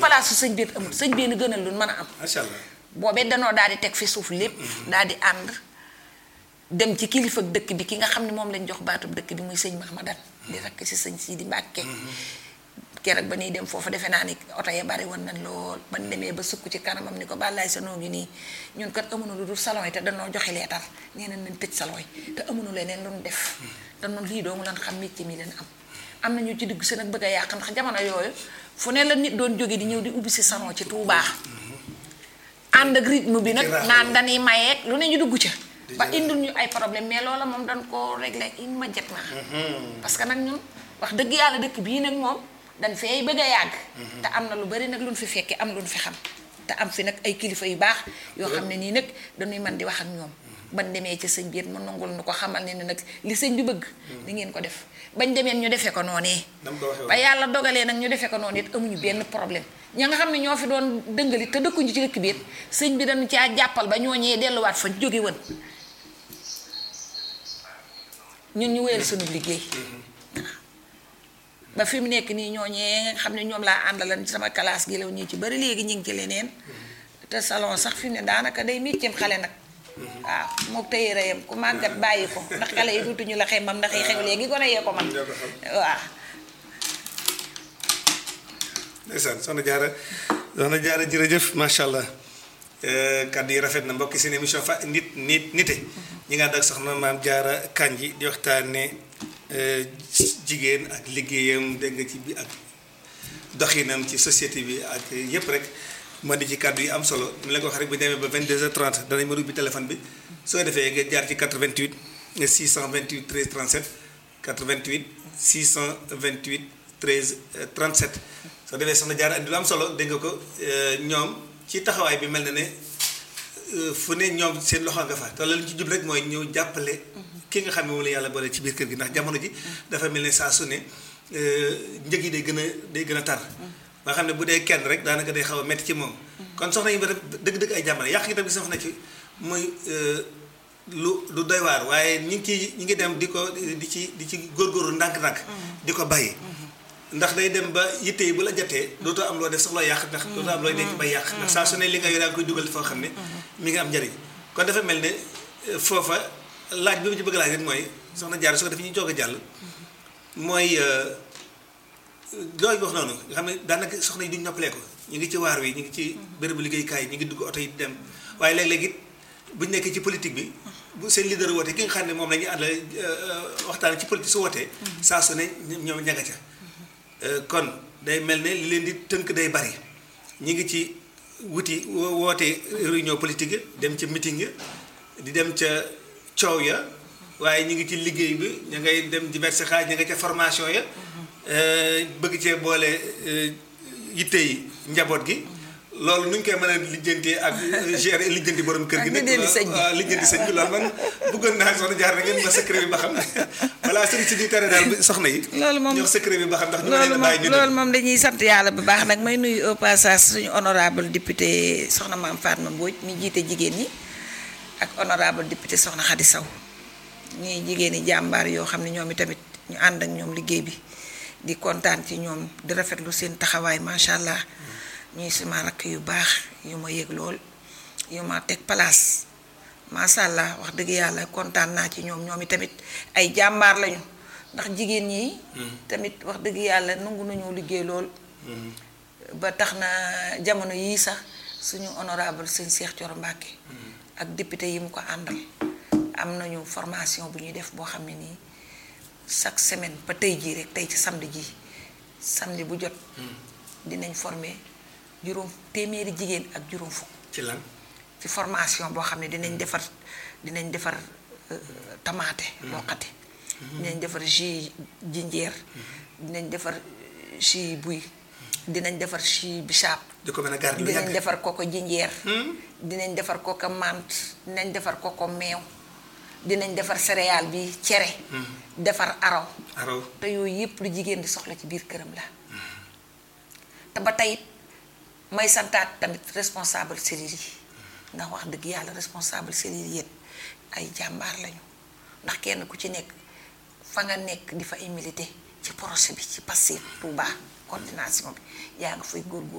palaasu sëñ bi amul sëñ bi ni gënal lu mën a am macha allah boobee danoo daal di teg fi suuf lépp daal di ànd dem ci kilifa dëkk bi ki nga xam ne moom lañ jox baatub dëkk bi muy sëñ Mahamadan di rakk si sëñ Sidi Mbàkke keroog ba ñuy dem foofu defe naa ni oto ya bari woon nañ lool ba ñu demee ba sukk ci kanamam ni ko bàllaay sa noo ngi nii ñun kat amuñu lu dul salon yi te danoo joxe leetar nee nañ nañ tëj salon yi te amuñu leneen lu ñu def te noonu lii doomu lan xam métier mi leen am am na ñu ci digg seen ak bëgg a yàq ndax jamono yooyu fu ne la nit doon jóge di ñëw di ubbi si salon ci Touba ànd ak rythme bi nag Ci raax naan dañuy mayeeg lu ne ñu dugg ca ba Di indil ñu ay problème mais loola moom dañ koo réglé immédiatement parce que nag ñun wax dëgg yàlla dëkk bii nag moom dañ fee bëgg a yàgg te am na lu bari nag lu ñu fi fekkee am lu ñu fi xam te am fi nag ay kilifa yu baax yoo xam ne nii nag dañuy mën di wax ak ñoom bañ demee ci sëñ bi it mu nangul nu ko xamal ne ne nag li sëñ bi bëgg ni ngeen ko def bañ demee ñu defee ko noonee nam ko waxee ba woon yàlla dogalee nag ñu defee ko noonu it amuñu benn problème ña nga xam ne ñoo fi doon dëngali te dëkkuñu ci dëkk bi it sëñ bi dañu caa jàppal ba ñooñee delluwaat fa jóge woon ñun ñu wéyal sunu liggéey ba fi mu nekk nii ñooñee nga xam ne ñoom laa àndalan ci sama classe gi la ñu ci bari léegi ñu ngi ci leneen te salon sax fi mu ne daanaka day mécceem xale nag waaw mook tëye reyam ku màggat bàyyi ko ndax xale yi duutuñu la xemam ndax yi xew léegi gone yee ko man Ñoo ko xam. waaw ndeysaan soxna jaara soxna jaara jërëjëf macha allah kàddu yi rafet na mbokki seen émission fa nit nit nite ñi nga ànd ak soxna maam jaara kanji di waxtaane jigéen ak liggéeyam dégg nga ci bi ak doxinam ci société bi ak yépp rek ma di ci kàddu yi am solo ni la ko wax rek bu ñu demee ba 22h30 danañ ma ubbi téléphone bi soo defee nga jaar ci 88 628 13 37 88 628 13 37 soo defee soxna jaar andi lu am solo dégg nga ko ñoom ci taxawaay bi mel na ne fu ne ñoom seen loxo nga fa te la ñu ci jub rek mooy ñëw jàppale ki nga xam ne moom la yàlla boole ci biir kër gi ndax jamono ji dafa mel ne saa su ne njëg yi day gën a day gën a tar ba xam ne bu dee kenn rek daanaka day xaw a metti ci moom kon soxna yi ba dëgg-dëgg ay jàmbale yàq gi tamit soxna ci muy lu lu doy waar waaye ñi ngi ciy ñi ngi dem di ko di ci di ci góorgóorlu ndànk-ndànk di ko bàyyi ndax day dem ba yitte yi bu la jotee dootoo am loo def sax loo yàq ndax dootoo am looy denc bay yàq ndax saa su ne li nga yor yaa ngi koy dugal foo xam ne mi ngi am njariñ kon dafa mel ne foofa laaj bi ma ci bëgg laaj rek mooy soxna jaar su ko def ñu joog a jàll mooy looy wax noonu nga xam ne daanaka soxna yi duñ noppalee ko ñu ngi ci waar wi ñu ngi ci bérébu liggéeykaay yi ñu ngi dugg oto yi dem waaye léeg-léeg it buñ nekkee ci politique bi bu seen leader wootee ki nga xam ne moom la ñuy àndal waxtaan ci politique su wootee saa su ne ñoom ñanga ca kon day mel ne li leen di tënk day bari ñi ngi ci wuti woote réunion politique dem ca meeting ya di dem ca coow ya waaye ñu ngi ci liggéey bi ña ngay dem diverse xaaj ña nga ca formation ya bëgg cee boole yitte yi njaboot gi loolu nu ñu koy mën a lijjantee ak gérer lijjanti borom kër gi. ak lijjanti sëñ bi waaw lijjanti sëñ bi loolu man bëggoon naa soxna jaar na ngeen ma secret bi ba xam balaa sëñ si di tere daal soxna yi. loolu moom jox secret bi ba xam ndax ñu loolu leen a moom bàyyi ñu loolu moom dañuy sant yàlla bu baax nag may nuyu au passage suñu honorable député soxna maam Fatma Mbodj mi jiite jigéen ñi ak honorable député soxna Khady Sow ñuy jigéen ñi jàmbaar yoo xam ne ñoom itamit ñu ànd ak ñoom liggéey bi di kontaan ci ñoom di rafetlu seen taxawaay macha allah ñuy suma rakk yu baax yu ma yëg lool yu ma teg place macha allah wax dëgg yàlla kontaan naa ci ñoom ñoom itamit ay jàmbaar lañu ndax jigéen ñi. tamit wax dëgg yàlla nangu nañoo liggéey lool. ba tax na jamono yii sax suñu honorable sëñ Cheikh Thioro Mbacké ak député yi mu ko àndal am nañu formation bu ñuy def boo xam ne nii chaque semaine ba tey jii rek tey ci samedi ji samedi bu jot. dinañ former juróom téeméeri jigéen ak juróom fukk. ci lan. ci formation boo xam ne dinañ defar dinañ defar tamaate loqati dinañ defar jus jinjeer dinañ defar jus buy dinañ defar jus bisaab di ko mën a garder lu dinañ yàgg. defar koko jinjeer dinañ defar koko mant dinañ defar koko meew dinañ defar céréale bi cere defar araw araw te yooyu yépp lu jigéen di soxla ci biir këram la te ba tey may santaat tamit responsable cellule yi ndax wax dëgg yàlla responsable cellule yéen ay jàmbaar lañu ndax kenn ku ci nekk fa nga nekk di fa ay milité ci projet bi ci passé Touba coordination bi yaa nga fay góorgóorlu